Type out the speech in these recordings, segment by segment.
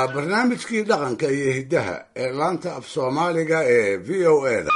waa barnaamijkii dhaqanka iyo hiddaha ee laanta af soomaaliga ee v o eda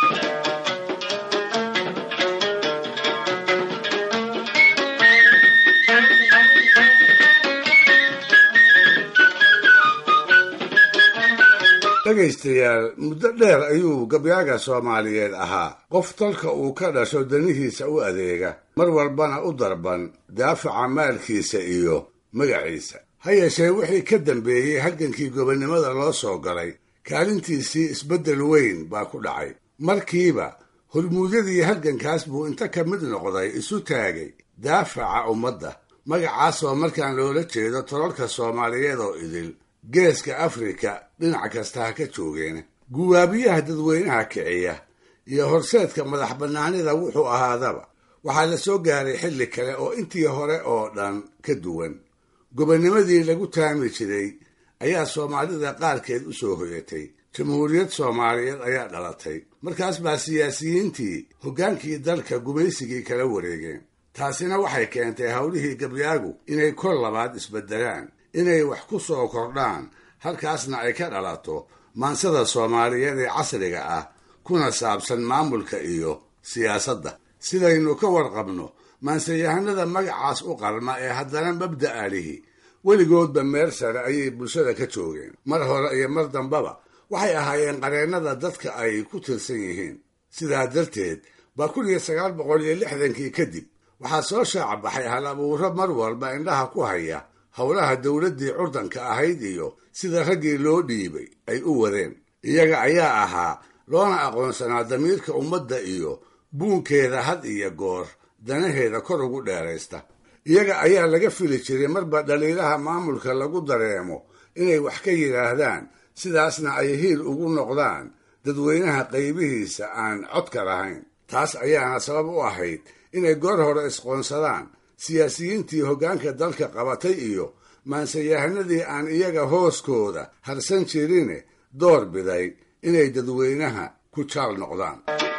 dhegaystayaal muddo dheer ayuu gabyaaga soomaaliyeed ahaa qof dalka uu ka dhasho danihiisa u adeega mar walbana u darban daafaca maalkiisa iyo magaciisa ha yeeshee wixii ka dambeeyey halgankii gobonnimada loo soo galay kaalintiisii isbeddel weyn baa ku dhacay markiiba hormuudyadii halgankaas buu inta ka mid noqday isu taagay daafaca ummadda magacaasoo markaan loola jeedo tolalka soomaaliyeed oo idil geeska afrika dhinac kasta ha ka joogeena guwaabiyaha dadweynaha kiciya iyo horseedka madax bannaanida wuxuu ahaadaba waxaa la soo gaaray xilli kale oo intii hore oo dhan ka duwan gobonnimadii lagu taami jiray ayaa soomaalida qaarkeed u soo hoyatay jamhuuriyad soomaaliyeed ayaa dhalatay markaas baa siyaasiyiintii hoggaankii dalka gumaysigii kala wareegeen taasina waxay keentay howlihii gabyaagu inay kol labaad isbeddelaan inay wax ku soo kordhaan halkaasna ay ka dhalato maansada soomaaliyeed ee casriga ah kuna saabsan maamulka iyo siyaasadda sidaynu ka warqabno maansayahanada magacaas u qalma ee haddana mabda'a lihi weligoodba meel sare ayay bulshada ka joogeen mar hore iyo mar dambaba waxay ahaayeen qareennada dadka ay ku tirsan yihiin sidaa darteed baa kun iyo sagaal boqol iyo lixdankii kadib waxaa soo shaaca baxay hal abuuro mar walba indhaha ku haya howlaha dowladdii curdanka ahayd iyo sida raggii loo dhiibay ay u wadeen iyaga ayaa ahaa loona aqoonsanaa damiirka ummadda iyo buunkeeda had iyo goor danaheeda kor ugu dheeraysta iyaga ayaa laga fili jiray marba dhaliilaha maamulka lagu dareemo inay wax ka yidhaahdaan sidaasna ay hiil ugu noqdaan dadweynaha qaybihiisa aan codka lahayn taas ayaana sabab u ahayd inay goor hore isqoonsadaan siyaasiyiintii hoggaanka dalka qabatay iyo maansayahanadii aan iyaga hooskooda harsan jirine door biday inay dadweynaha ku jaal noqdaan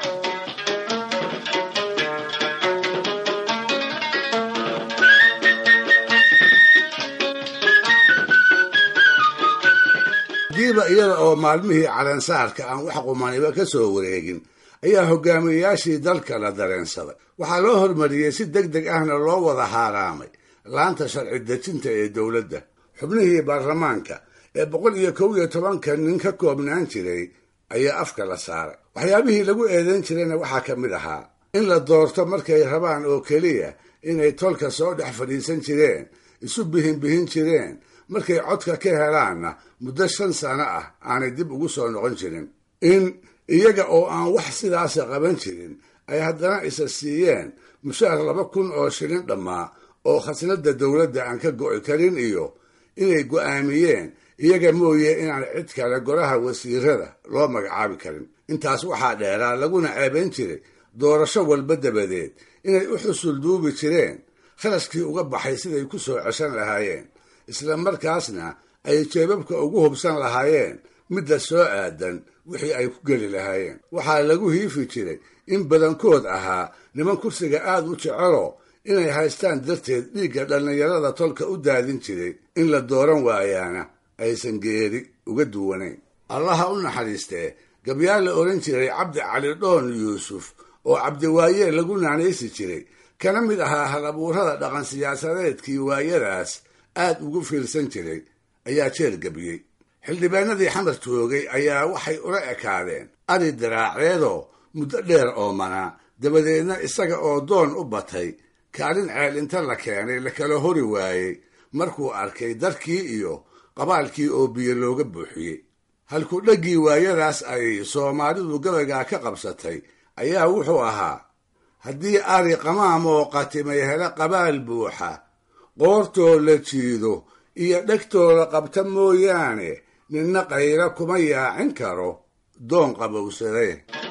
diiba iyada oo maalmihii calansaarka aan wax qumaniba ka soo wareegin ayaa hogaamiyeyaashii dalka la dareensaday waxaa loo hormariyey si deg deg ahna loo wada haaraamay laanta sharci dejinta ee dowladda xubnihii baarlamaanka ee boqol iyo kow iyo tobanka nin ka koobnaan jiray ayaa afka la saaray waxyaabihii lagu eedayn jirayna waxaa ka mid ahaa in la doorto markay rabaan oo keliya inay tolka soo dhex fadhiisan jireen isu bihin bihin jireen markay codka ka helaanna muddo shan sano ah aanay dib ugu soo noqon jirin in iyaga oo aan wax sidaasa qaban jirin ay haddana isa siiyeen mushaar laba kun oo shilin dhammaa oo khasnadda dowladda aan ka go'i karin iyo inay go'aamiyeen iyaga mooye inaan cid kale golaha wasiirada loo magacaabi karin intaas waxaa dheeraa laguna ceebayn jiray doorasho walba dabadeed inay u xusul duubi jireen kharashkii uga baxay siday ku soo ceshan lahaayeen isla markaasna ay jeebabka ugu hubsan lahaayeen midda soo aadan wixii ay ku geli lahaayeen waxaa lagu hiifi jiray in badankood ahaa niman kursiga aad u jeceloo inay haystaan darteed dhiigga dhallinyarada tolka u daadin jiray in la dooran waayaana aysan geeri uga duwanayn allaha u naxariistee gabyaa la odhan jiray cabdi cali dhoon yuusuf oo cabdiwaaye lagu naanaysi jiray kana mid ahaa hal abuurada dhaqan siyaasadeedkii waayadaas aad ugu fiirsan jiray ayaa jeel gebiyey xildhibaanadii xamar joogay ayaa waxay ula ekaadeen ari daraaceedoo muddo dheer oomanaa dabadeedna isaga oo doon u batay kaalin ceel inta la keenay la kala hori waayey markuu arkay darkii iyo qabaalkii oo biyo looga buuxiyey halkuu dhaggii waayadaas ay soomaalidu gabaygaa ka qabsatay ayaa wuxuu ahaa haddii ari qamaamoo qatimay hele qabaal buuxa qoortoo la jiido iyo dhegtoo la qabta mooyaane ninna qayra kuma yaacin karo doon qabowsade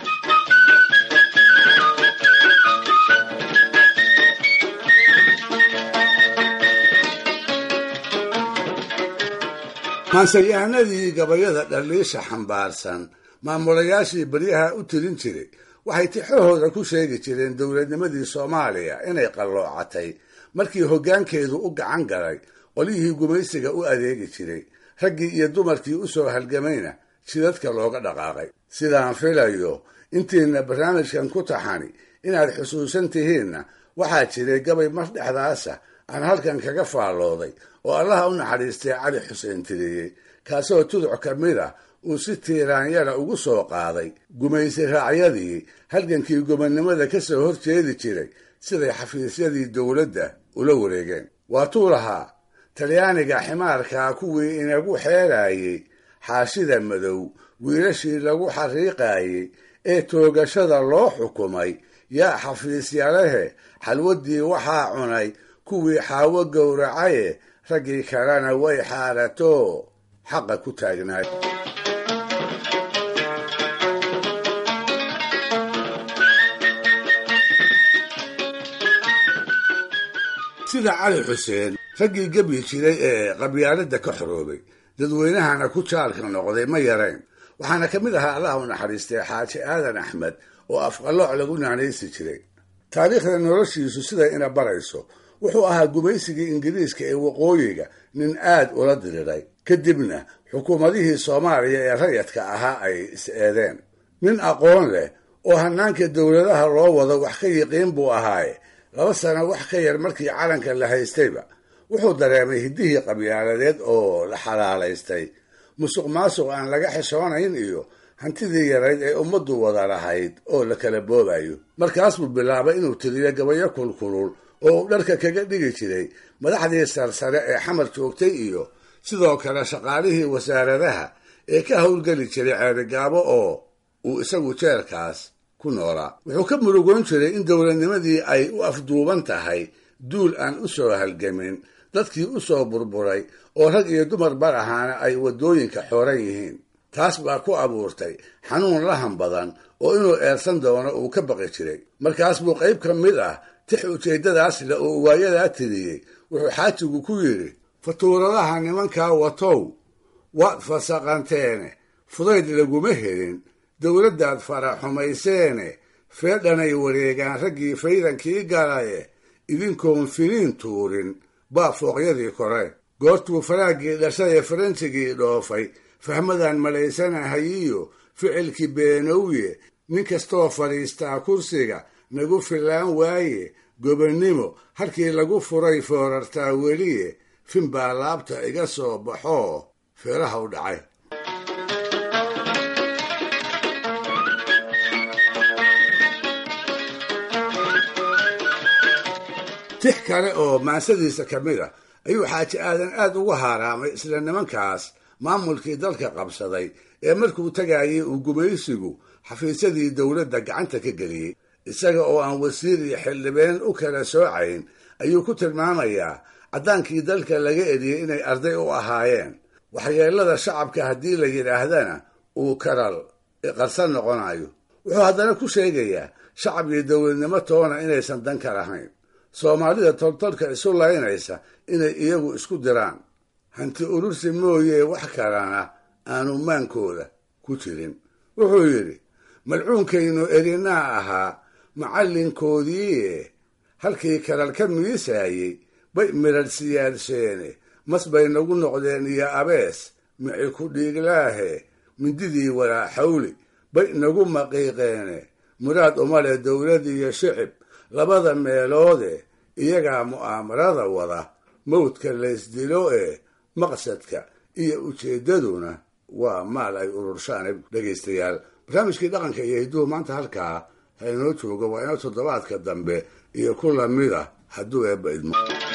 maansayahanadii gabayada dhaliisha xambaarsan maamulayaashii baryaha u tirin jiray waxay tixahooda ku sheegi jireen dowladnimadii soomaaliya inay qalloocatay markii hoggaankeedu u gacan galay qolyihii gumaysiga u adeegi jiray raggii iyo dumarkii u soo halgamayna jidadka looga dhaqaaqay sidaan filayo intiina barnaamijkan ku taxani inaad xusuusan tihiinna waxaa jiray gabay mar dhexdaasa aan halkan kaga faallooday oo allaha u naxariistay cali xuseen tiriyey kaasoo tuduc ka mid ah uu si tiiraanyara ugu soo qaaday gumaysi raacyadii halgankii gobonnimada ka soo horjeedi jiray siday xafiisyadii dowladda ula wareegeen waatuu lahaa talyaaniga ximaarkaa kuwii inagu xeeraayey xaashida madow wiilashii lagu xariiqaayey ee toogashada loo xukumay yaa xafiisyalehe xalwaddii waxaa cunay kuwii xaawo gowracaye raggii kalena way xaarato xaqa ku taagnaay sida cali xuseen raggii gebyi jiray ee qabyaaladda ka xoroobay dadweynahana ku jaalka noqday ma yarayn waxaana ka mid ahaa allah u naxariistay xaaji aadan axmed oo afqallooc lagu naanaysi jiray taariikhda noloshiisu siday ina barayso wuxuu ahaa gumaysigii ingiriiska ee waqooyiga nin aad ula diriray kadibna xukuumadihii soomaaliya ee rayadka ahaa ay is-eedeen nin aqoon leh oo hanaanka dowladaha loo wado wax ka yiqiin buu ahaaye laba sano wax ka yar markii calanka la haystayba wuxuu dareemay hiddihii qabyaaladeed oo la xalaalaystay musuq maasuq aan laga xishoonayn iyo hantidii yarayd ee ummaddu wada lahayd oo la kala boobayo markaas buu bilaabay inuu tiriyo gabayo kulkulul oo uu dharka kaga dhigi jiray madaxdii sarsare ee xamar joogtay iyo sidoo kale shaqaalihii wasaaradaha ee ka howlgeli jiray ceerigaabo oo uu isagu jeerkaas ku noolaa wuxuu ka murugoon jiray in dowladnimadii ay u afduuban tahay duul aan u soo halgamin dadkii u soo burburay oo rag iyo dumar bar ahaana ay waddooyinka xooran yihiin taas baa ku abuurtay xanuun lahan badan oo inuu eersan doono uu ka baqi jiray markaas buu qayb ka mid ah tix ujeeddadaas le oo waayadaa tiriyey wuxuu xaajigu ku yidhi fatuuradaha nimankaa watow waad fasaqanteene fudayd laguma helin dowladdaad faraxumayseene feedhanay wareegaan raggii faydankii galaye idinkoon filiin tuurin baa fooqyadii kore goortuu faraaggii dhashay ee faransigii dhoofay fahmadaan malaysanahayiyo ficilkii beenowye nin kastoo fadhiistaa kursiga nagu fillaan waaye gobonnimo halkii lagu furay foorartaa weliye fin baa laabta iga soo baxoo feeraha u dhacay tix kale oo maansadiisa ka mid ah ayuu xaaji aadan aad ugu haaraamay isla nimankaas maamulkii dalka qabsaday ee markuu tagaayay uu gumaysigu xafiisyadii dowladda gacanta ka geliyey isaga oo aan wasiir iyo xildhibeen u kala soocayn ayuu ku tilmaamayaa caddaankii dalka laga eriyey inay arday u ahaayeen waxyeelada shacabka haddii la yidhaahdana uu karal qarsan noqonayo wuxuu haddana ku sheegayaa shacab iyo dowladnimo toona inaysan dan ka lahayn soomaalida toltolka isu laynaysa inay iyagu isku diraan hanti urursi mooyee wax kalena aanu maankooda ku jirin wuxuu yidhi malcuunkaynu erinaa ahaa macallinkoodiie halkii kalal ka miisaayey bay midhadh siyaadsheene mas bay nagu noqdeen iyo abees mici ku dhiiglaahe mindidii walaaxawli bay nagu maqiiqeene muraad uma leh dowlad iyo shicib labada meeloode iyagaa mu'aamarada wada mawdka laysdilo ee maqsadka iyo ujeeddaduna waa maal ay ururshaan dhegaystayaal barnaamijkii dhaqanka iyo hidduhu maanta halkaa ha inoo jooga waa inoo toddobaadka dambe iyo ku lamid ah hadduu eebba idmo